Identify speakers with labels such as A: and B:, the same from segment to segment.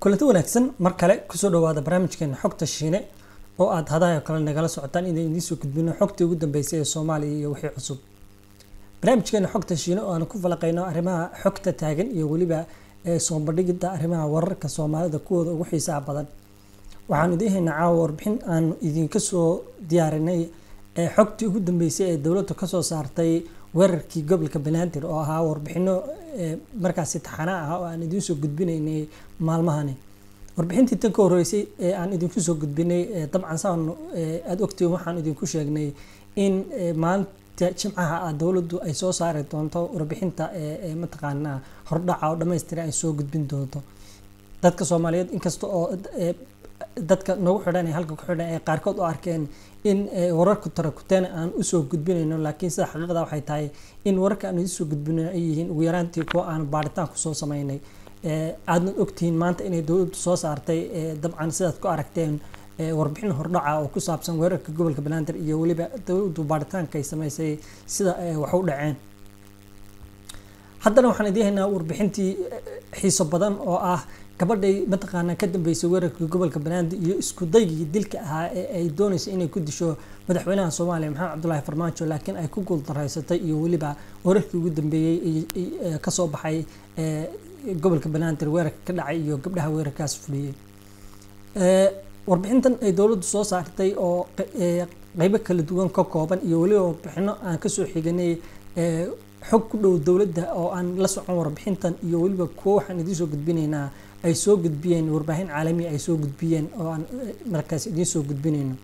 A: kulanti wanaagsan mar kale kusoo dhawaada barnaamijkeena xogta shiine oo aad hadaha kale nagala socotaan inay idiinsoo gudbino xogtii ugu dambeysay ee soomaaliya iyo wixii cusub barnaamijkeena xogta shiine oo aan ku falaqeyno arrimaha xogta taagan iyo weliba soo bandhigida arrimaha wararka soomaalida kuwooda ugu xiisaha badan waxaan idiin haynaa caawa warbixin aan idinka soo diyaarinay xogtii ugu dambeysay ee dowladdu kasoo saartay weerarkii gobolka banaadir oo ahaa warbixino markaasi taxana ah oo aan idiin soo gudbinaynay maalmahani warbixintii tan ka horreysay ee aan idinku soo gudbinay dabcan saan aada ogtiin waxaan idinku sheegnay in maalinta jimcaha ah dowladdu ay soo saari doonto warbixinta mataqaanaa hordhaca oo dhammaystiran ay soo gudbin doonto dadka soomaaliyeed inkasta oo dadka nagu xidhan ee halka ku xidhan ee qaarkood u arkeen in wararku tarakuteena aan usoo gudbinayno laakiin sida xaqiiqda waxay tahay in wararka aan idinsoo gudbinayno ay yihiin ugu yaraantii kuwa aan baaritaan kusoo sameynay aadnad ogtihiin maanta inay dowladdu soo saartay dabcan sidaad ku aragteen warbixin hordhaca oo ku saabsan weerarka gobolka banaadir iyo weliba dowladdu baaritaanka ay sameysay sida wax u dhaceen haddana waxaan idiin haynaa warbixintii xiiso badan oo ah gabadhay mataqaanaa ka dambeysay weerarkii gobolka banaadir iyo isku daygii dilka ahaa ee ay doonaysa inay ku disho madaxweynaha soomaaliya maxamed cabdulaahi farmaajo laakiin ay ku guuldareysatay iyo weliba wararkii ugu dambeeyey kasoo baxay gobolka banaadir weerarka ka dhacay iyo gabdhaha weerarkaas fuliyey warbixintan ay dowladdu soo saartay oo qeybo kala duwan ka kooban iyo weliba warbixino aan kasoo xiganay xog ku dhow dowladda oo aan la socon warbixintan iyo weliba kuwo waxaan idiin soo gudbinaynaa ay soo gudbiyeen warbaahin caalamiya ay soo gudbiyeen oo aan markaas idiin soo gudbinayno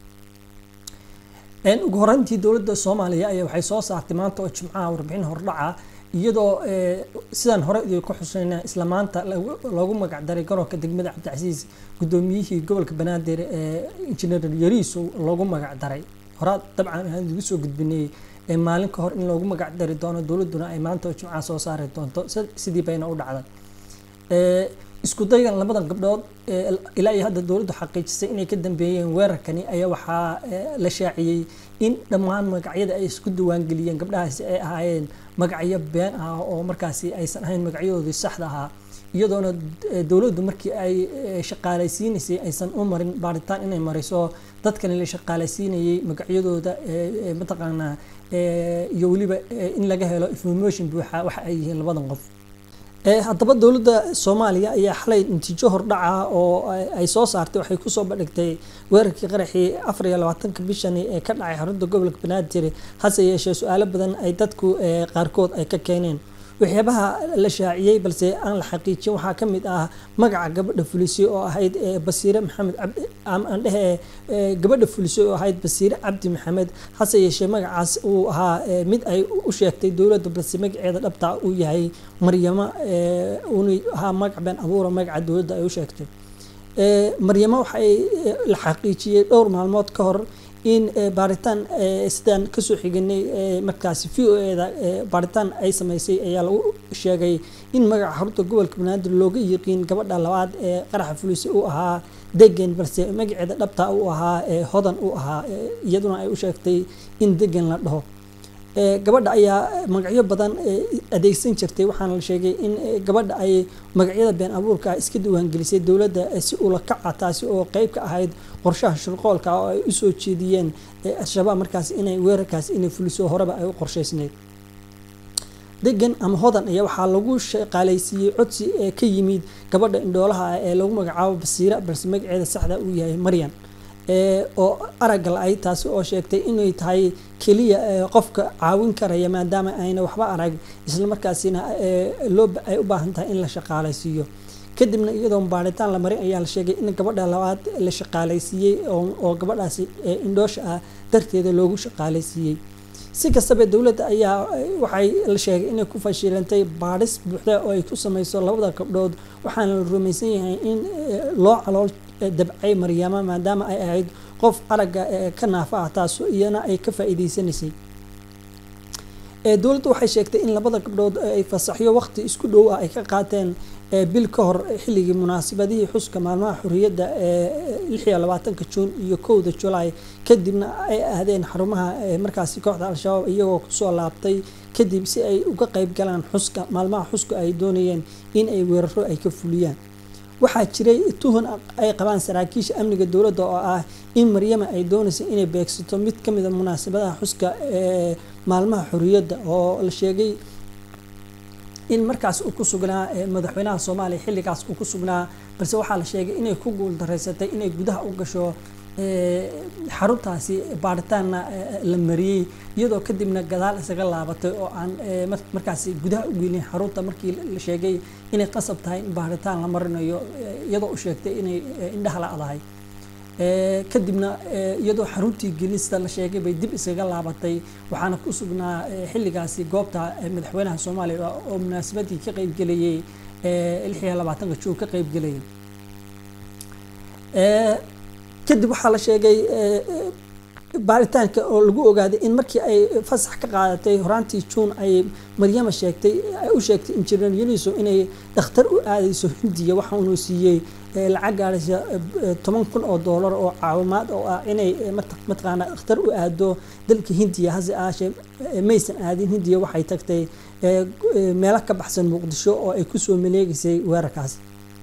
A: ugu horeyntii dowladda soomaaliya ayaa waxay soo saartay maanta oo jimcaha warbixin hordhaca iyadoo sidaan hore idinku xuseyna isla maanta loogu magacdaray garoonka degmada cabdicasiis guddoomiyihii gobolka banaadir ee injineer yariis loogu magacdaray horaa dabcan aan idigu soo gudbinay maalin ka hor in loogu magacdari doono dowladduna ay maanta oo jimcaha soo saari doonto sidii bayna u dhacday isku daygan labadan gabdhood ilaa iyo hadda dowladdu xaqiijisay inay ka dambeeyeen weerarkani ayaa waxaa la shaaciyey in dhammaan magacyada ay isku diiwaangeliyeen gabdhahaasi ay ahaayeen magacyo been ah oo markaasi aysan ahayn magacyadoodii saxda ahaa iyadoona dowladdu markii ay shaqaalaysiinaysay aysan u marin baaritaan inay mariso dadkani la shaqaalaysiinayay magacyadooda mataqaanaa iyo weliba in laga helo information buuxa waxa ay yihiin labadan qof haddaba dowladda soomaaliya ayaa xalay natiijo hordhaca oo ay soo saartay waxay kusoo bandhigtay weerarkii qaraxii afar iyo labaatanka bishani ee ka dhacay xarunta gobolka banaadir hase yeeshee su-aalo badan ay dadku qaarkood ay ka keeneen waxyaabaha la shaaciyey balse aan la xaqiijin waxaa ka mid ah magaca gabadha fulisay oo ahayd basiire maxamed aan dhehe gabadha fulisay oo ahayd basiire cabdi maxamed hase yeeshee magacaas uu ahaa mid ay u sheegtay dowladda balse magaceeda dhabta uu yahay maryamo uuna ahaa magac been abuura magaca dowladda ay u sheegtay maryamo waxay la xaqiijiyey dhowr maalmood ka hor in baaritaan sidaan kasoo xiganay markaasi v o eda baaritaan ay sameysay ayaa lagu sheegay in magaca xarunta gobolka banaadir looga yiqiin gabadha labaad ee qaraxa fulisa uu ahaa degan balse magaceeda dhabta uu ahaa hodan uu ahaa iyaduna ay u sheegtay in degan la dhaho gabadha ayaa magacyo badan adeegsan jirtay waxaana la sheegay in gabadha ay magacyada been abuurka iska diiwaangelisay dowladda si ula kaca taasi oo qeyb ka ahayd qorshaha shirqoolka oo ay usoo jeediyeen al-shabaab markaas inay weerarkaas inay fuliso horeba ay u qorsheysneyd degan ama hodan ayaa waxaa lagu shaqaalaysiiyey codsi ee ka yimid gabadha indhoolaha ah ee lagu magacaabo basiira balse magaceeda saxda uu yahay maryan oo aragga la-ay taasi oo sheegtay inay tahay keliya qofka caawin karaya maadaama ayna waxba arag islamarkaasina loo ay u baahan tahay in la shaqaalaysiiyo kadibna iyadoo baaritaan la marin ayaa la sheegay in gabadha labaad la shaqaalaysiiyey oo gabadhaasi indhoosha ah darteeda loogu shaqaalaysiiyey si kastaba dowladda ayaa waxay la sheegay inay ku fashilantay baadhis buuxda oo ay ku sameyso labada gabdhood waxaana la rumaysan yahay in loo calool dabcay maryaama maadaama ay ahayd qof aragga ka naafa ah taas iyana ay ka faa-iideysanaysay dowladda waxay sheegtay in labada gabdhood ay fasaxyo waqti isku dhow ah ay ka qaateen bil ka hor xilligii munaasabadihii xuska maalmaha xorriyadda ee lix iyo labaatanka juun iyo kowda julaay kadibna ay ahdeen xarumaha markaasi kooxda al-shabaab iyagoo kusoo laabtay kadib si ay uga qeyb galaan xuska maalmaha xuska ay doonayeen in ay weeraro ay ka fuliyaan waxaa jiray tuhun ay qabaan saraakiisha amniga dowladda oo ah in maryama ay doonaysa inay beegsato mid ka mid a munaasabadaha xuska ee maalmaha xorriyadda oo la sheegay in markaas uu ku sugnaa madaxweynaha soomaaliya xilligaas uu ku sugnaa balse waxaa la sheegay inay ku guuldareysatay inay gudaha u gasho xaruntaasi baaritaanna la mariyey iyadoo kadibna gadaal isaga laabatay oo aan markaasi gudaha u gelin xarunta markii la sheegay inay qasab tahay in baaritaan la marinayo iyadoo u sheegtay inay indhaha la-dahay kadibna iyadoo xaruntii gelista la sheegay bay dib isaga laabatay waxaana ku sugnaa xilligaasi goobta madaxweynaha soomaaliya oo munaasabadii ka qeybgelayay lix iyo labaatanka juun ka qeybgelayay kadib waxaa la sheegay baaritaanka oo lagu ogaaday in markii ay fasax ka qaadatay horaantii juun ay maryama sheegtay ay u sheegtay injineer yuniso inay dhakhtar u aadayso hindiya waxa uunu siiyey lacag gaadhaysa toban kun oo doolar oo caawimaad oo ah inay mataqaana dhakhtar u aado dalka hindiya hase aashee maysan aadin hindiya waxay tagtay meelo ka baxsan muqdisho oo ay kusoo maleegaysay weerarkaas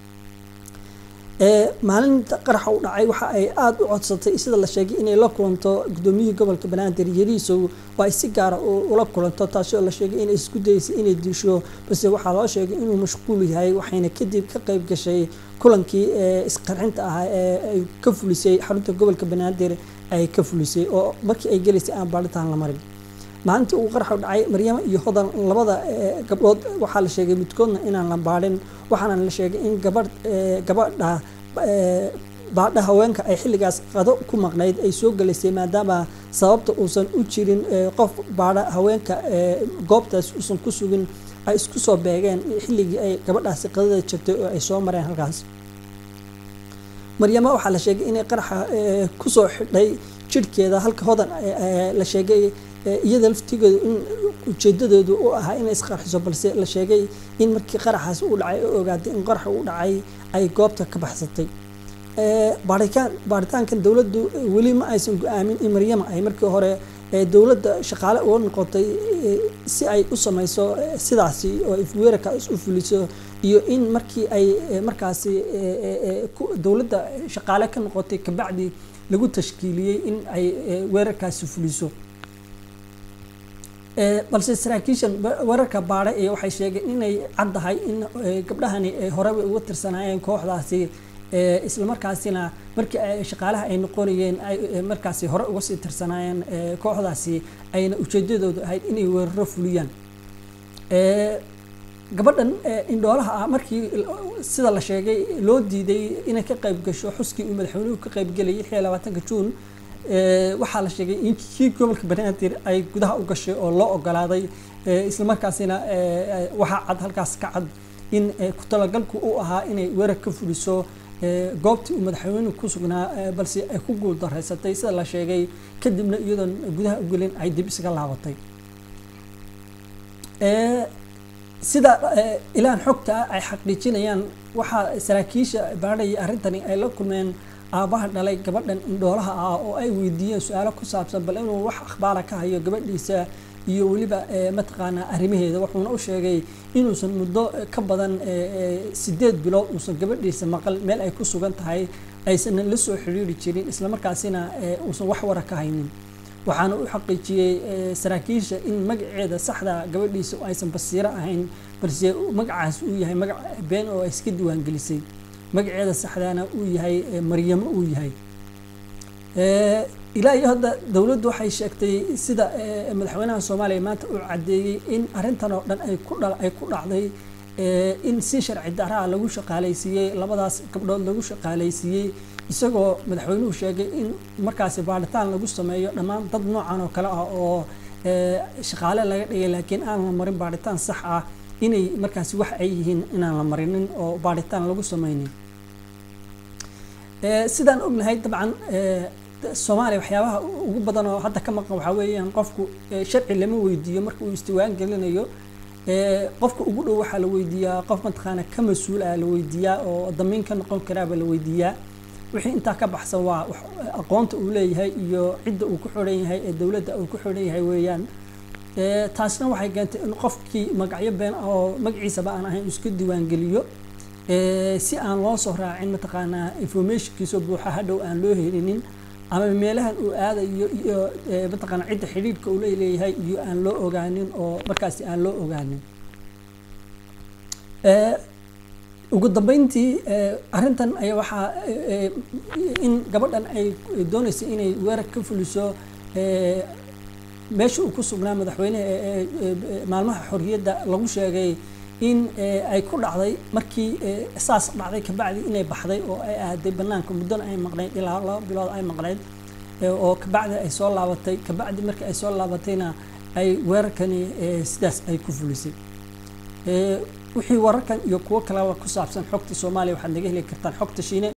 A: maalinta qaraxa u dhacay waxa ay aada u codsatay sida la sheegay inay la kulanto gudoomiyihii gobolka banaadir yariisow oo ay si gaara ula kulanto taasi oo la sheegay inay isku dayeysay inay disho balse waxaa loo sheegay inuu mashquul yahay waxayna kadib ka qayb gashay kulankii isqarxinta ahaa ee ay ka fulisay xarunta gobolka banaadir ay ka fulisay oo markii ay gelaysay aan baaritaan la marin maalintii uu qaraxu dhacay maryamo iyo hodan labada gabdhood waxaa la sheegay midkoodna inaan la baadhin waxaana la sheegay in gabadh gabadha baadha haweenka ay xilligaas qado ku maqnayd ay soo galaysay maadaama sababta uusan u jirin qof baadha haweenka goobtaas uusan ku sugin ay isku soo beegeen xilligii ay gabadhaasi qadada jirtay oo ay soo mareen halkaas maryamo waxaa la sheegay inay qaraxa kusoo xidhay jirhkeeda halka hodan la sheegay iyada laftigeedu in ujeedadeedu u ahaa inay isqarxiso balse la sheegay in markii qaraxaas uu dhacay oo ogaatay in qaraxa uu dhacay ay goobta ka baxsatay baaritaan baaritaankan dowladdu weli ma aysan go-aamin in maryama ay markii hore dowladda shaqaale uga noqotay si ay u samayso sidaasi oo weerarkaas u fuliso iyo in markii ay markaasi dowladda shaqaale ka noqotay kabacdi lagu tashkiiliyey in ay weerarkaasi fuliso balse saraakiishan weerarka baadhay ee waxay sheegeen inay caddahay in gabdhahani horeba uga tirsanaayeen kooxdaasi islamarkaasina markii shaqaalaha ay noqonayeen markaasi hore uga sii tirsanaayeen kooxdaasi ayna ujeedadoodu ahayd inay weeraro fuliyaan gabadhan indhoolaha ah markii sida la sheegay loo diiday inay ka qayb gasho xuskii uu madaxweynuhu ka qaybgelayay lix iyo labaatanka juun waxaa la sheegay in kii gobolka banaadir ay gudaha u gashay oo loo ogolaaday islamarkaasina waxaa cad halkaas ka cad in ku talagalku u ahaa inay weerar ka fuliso goobtii uu madaxweynuhu ku sugnaa balse ay ku guul daraysatay sida la sheegay kadibna iyadoon gudaha u gelin ay dib isaga laabatay sida ilaan xogta ay xaqiijinayaan waxaa saraakiisha baadhaya arrintani ay la kulmeen aabaha dhalay gabadhan indhoolaha ah oo ay weydiiyeen su-aalo ku saabsan bal inuu wax akhbaara ka hayo gabadhiisa iyo weliba mataqaanaa arrimaheeda wuxuuna u sheegay inuusan muddo ka badan sideed bilood uusan gabadhiisa maqal meel ay ku sugan tahay aysan la soo xidhiiri jirin islamarkaasina uusan wax wara ka haynin waxaana u xaqiijiyey saraakiisha in magaceeda saxda gabadhiisa aysan basiiro ahayn balse magacaas uu yahay magac been oo ay iska diiwaangelisay magaceeda saxdaana uu yahay maryamo uu yahay ilaa iyo hadda dowladdu waxay sheegtay sida madaxweynaha soomaaliya maanta uu caddeeyey in arrintan oo dhan ay ku dha ay ku dhacday in si sharci daraa lagu shaqaalaysiiyey labadaas gabdhood lagu shaqaalaysiiyey isagoo madaxweynuhu sheegay in markaasi baaritaan lagu sameeyo dhammaan dad noocan oo kale ah oo shaqaale laga dhigay laakiin aan la marin baaritaan sax ah inay markaasi wax ay yihiin inaan la marinin oo baaritaan lagu sameynin sidaan ognahay dabcan soomaaliya waxyaabaha ugu badan oo hadda ka maqan waxaa weeyaan qofku sharci lama weydiiyo marka uu isdiwaan gelinayo qofka ugu dhow waxaa la weydiiyaa qof mataqaana ka mas-uul ah la weydiiyaa oo damiin ka noqon karaaba la weydiiyaa wixii intaa ka baxsan waa aqoonta uu leeyahay iyo cidda uu ku xidhan yahay ee dowladda uu ku xidhan yahay weeyaan taasna waxay keentay in qofkii magacyo been ah oo magaciisaba aan ahayn iska diiwaangeliyo si aan loo soo raacin mataqaanaa informationkiisoo buuxa hadhow aan loo helinin ama meelahan uu aadayo iyo mataqaana cidda xidhiidhka uu leeyahay iyo aan loo ogaanin oo markaasi aan loo ogaanin ugu dambeyntii arrintan ayaa waxaa in gabadhan ay doonaysa inay weerar ka fuliso meesha uu ku sugnaa madaxweyneha maalmaha xorriyadda lagu sheegay in ay ku dhacday markii saas dhacday kabacdi inay baxday oo ay aaday banaanka muddona ay maqnayd ilaa laba bilood ay maqnayd oo kabacdi ay soo laabatay kabacdi markii ay soo laabatayna ay weerarkani sidaas ay ku fulisay wixii wararkan iyo kuwo kaleba ku saabsan xogta soomaaliya waxaad naga heli kartaan xogta shiine